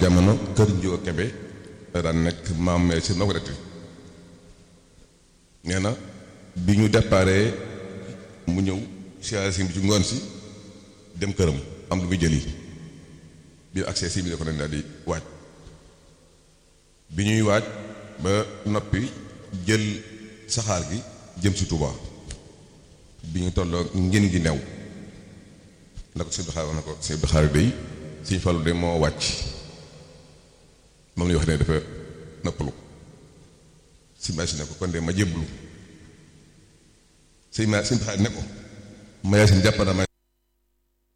jamono kër Njóo Kebe da daan nekk maam mais si noo ko detti nee na bi ñu déparé mu ñëw siyaare si bi ci ngoon si dem këram am lu muy jëli bi accès si bi da ko dañ daal di waaj bi ñuy waaj ba noppi jël saxaar gi jëm si Touba bi ñu tolloo ngeen gi new na ko sëñ bi xaar wax na ko sëñ bi xaar day sëñ Fallu de moo wàcc moom la ñu wax ne dafa noppalu si may si ne ko kon de ma jébbalu sëñ ma sëñ bi xaar ne ko ma yaa seen jàpp na ma